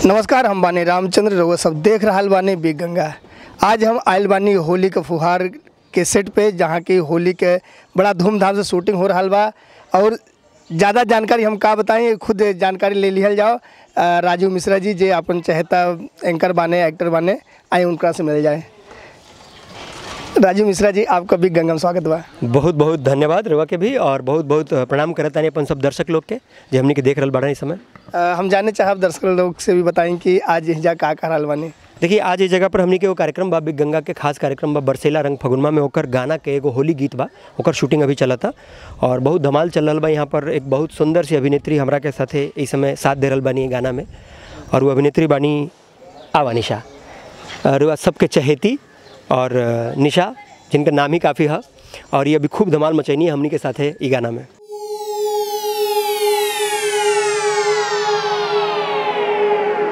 नमस्कार हम बानी रामचंद्र रउआ सब देख रहल बानी बिग गंगा आज हम आयल बानी होली के फुहार के सेट पे जहाँ की होली के बड़ा धूमधाम से शूटिंग हो रहल बा और ज़्यादा जानकारी हम का बताएं खुद जानकारी ले लिहल जाओ अ, राजू मिश्रा जी जे अपन चहेता एंकर बाने एक्टर बाने आए उनका से मिल जाए राजू मिश्रा जी आपका बिग गंगा में स्वागत बा बहुत बहुत धन्यवाद रवा के भी और बहुत बहुत प्रणाम करत तानी अपन सब दर्शक लोग के जे हमनी के देख रहल बाड़न इस समय अ, हम जानने चाहब दर्शक लोग से भी बताएं कि आज हिजा का कर रहल बानी देखिए आज इस जगह पर हमनी के वो कार्यक्रम बा बिग गंगा के खास कार्यक्रम बा बरसेला रंग फगुनमा में ओकर गाना के एगो होली गीत बा ओकर शूटिंग अभी चला था और बहुत धमाल चल रहल बा यहाँ पर एक बहुत सुंदर सी अभिनेत्री हमरा के साथे इस समय साथ दे रहल बानी ये गाना में और वो अभिनेत्री बानी आवा निशा और वह सबके चहेती और अ, निशा जिनका नाम ही काफ़ी है और ये अभी खूब धमाल मचैनी है हमनी के साथे ई गाना में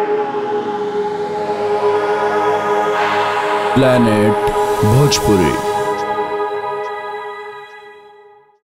planet bhojpuri